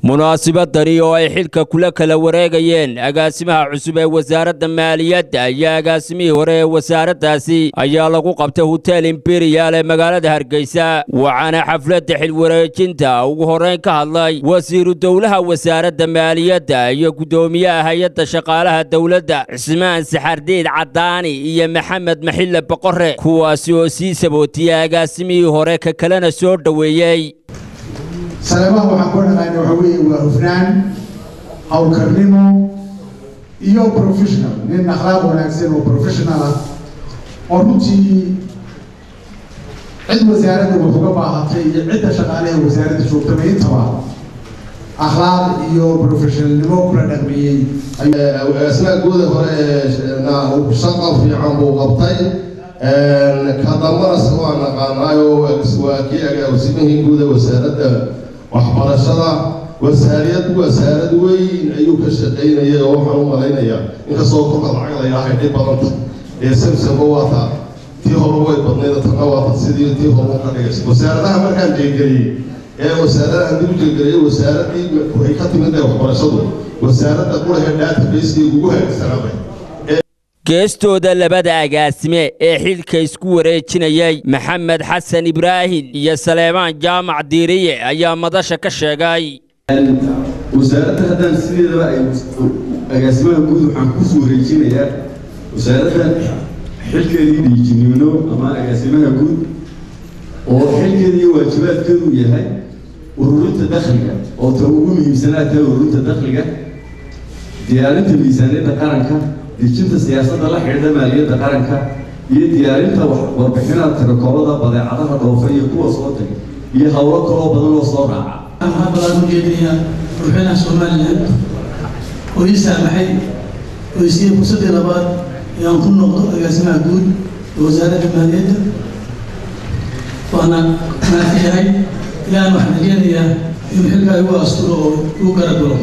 munaasibadani oo ay xilka kula kala wareegayeen agaasimaha cusub ee wasaaradda maaliyadda iyo agaasimihii hore ee wasaaraddaasi ayaa lagu qabtay hotel imperial ee magaalada hargeysa waxaana xafladda xilwareejinta ugu horrayn ka hadlay wasiiru dowlaha wasaaradda maaliyadda iyo guddoomiyaha hay-adda shaqaalaha dowladda cismaan saxardiid caddaani iyo maxamed maxille boqore kuwaasi oo sii sabootiyey agaasimihii hore ka kalena soo dhoweeyey saleemaha waxaan ku dhaqaana waxa weeye waa hufnaan howlkarnimo iyo professional nin akhlaaq wanaagsan oo professional ah oo runtii cid wasaaradda wax uga baahatay iyo cidda shaqaalaha wasaaradda joogtaba intaba akhlaaq iyo professionalnimo kula dhaqmiyey asnaa guuda hore shaqa fiican buu qabtay ka dambanas waa naqaanaayo waa kii agaasimihii guuda wasaaradda waxbarashada wasaariyad wasaarad weyn ayuu ka shaqaynayay oo waxaan u malaynayaa inkastoo kolka lacag la yidhaahay dhib badanta ee samsamo waata tii hore way badnayd tanna waata sidii tii hore ka dhigaysa wasaaradaha markaan jeegeliyey ee wasaaradaha dib u jeegeliyey wasaaradii waxay ka timid ee waxbarashadu wasaaradda qurahe database-kii ugu hagaagsanaaday geestooda labada agaasime ee xilka isku wareejinayay maxamed xasan ibraahim iyo saleemaan jaamac diiriye ayaa madasha ka sheegay wasaaradda haddaan sideedaba ay agaasimaha guud waxaan kusoo wareejinayaa wasaaradda xilkeedii dhiijinimno ama agaasimaha guud oo xilkeeda iyo waajibaadkeedu yahay ururinta dakhliga oo ta ugu muhiimsanaa tahay ururinta dakhliga diyaarinta miisaaniyadda qaranka dejinta siyaasadda la xidhiidha maaliyadda qaranka iyo diyaarinta warbixinaha tirakoobada badeecadaha dhoofa iyo kuwa soo tagay iyo howlo kaloo badan oo soo raaca waxaa balaan u jeedinayaa madaxweynaha somalilan oo ii saamaxay oo isiiyey fursaddii labaad inaan ku noqdo agaasimaha guud ee wasaaradda maaliyadda waana maafiyahay ilaan waxaan rajeenayaa inuu xilkaa igu asturo oo igu garagalo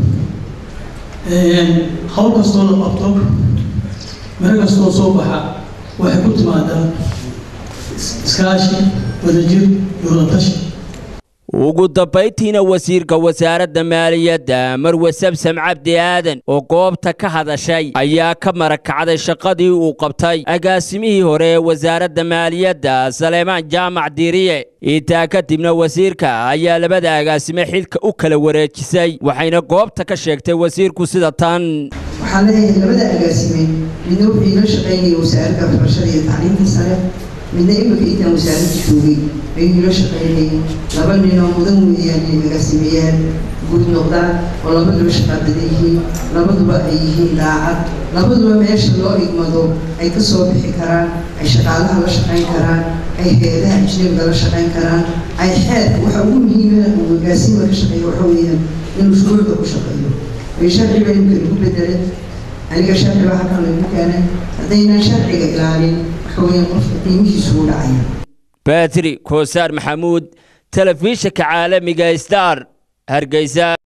hawl kastoo la qabto miro kastoo soo baxa waxay ku timaadaa iskaashi wadajir iyo wadatashi ugu dambayntiina wasiirka wasaaradda maaliyadda marwe samsam cabdi aadan oo goobta ka hadashay ayaa ka marakacday shaqadii uu qabtay agaasimihii hore ee wasaaradda maaliyadda saleemaan jaamac diiriye intaa kadibna wasiirka ayaa labada agaasime xilka u kala wareejisay waxayna goobta ka sheegtay wasiirku sida tan waxaan leeyahay labada agaasime midna wuxuu iila shaqaynaya wasaaradda waxbarashada iyo tacliinta sare midna imika intaan wasaaradda joogay ayuu ila shaqaynayay laba nin oo mudan weeyaan inay agaasimeyaal guud noqdaan oo labaduba shaqaabada yihiin labaduba ay yihiin daacad labaduba meesha loo igmado ay ka soo bixi karaan ay shaqaalaha la shaqayn karaan ay hay-adaha ajnabiga la shaqayn karaan ay xeerka waxa ugu muhiimana uu agaasima ka shaqeeyo waxa weeyaan inuu shuruucda ku shaqeeyo ay sharciba imka lagu bedelay aniga sharci baa halkan lagu keenay haddaynaan sharciga ilaalin waxa weeyaan qofka qiimihiisu u dhacaya batri koosaar maxamuud telefishinka caalamiga star hargeysa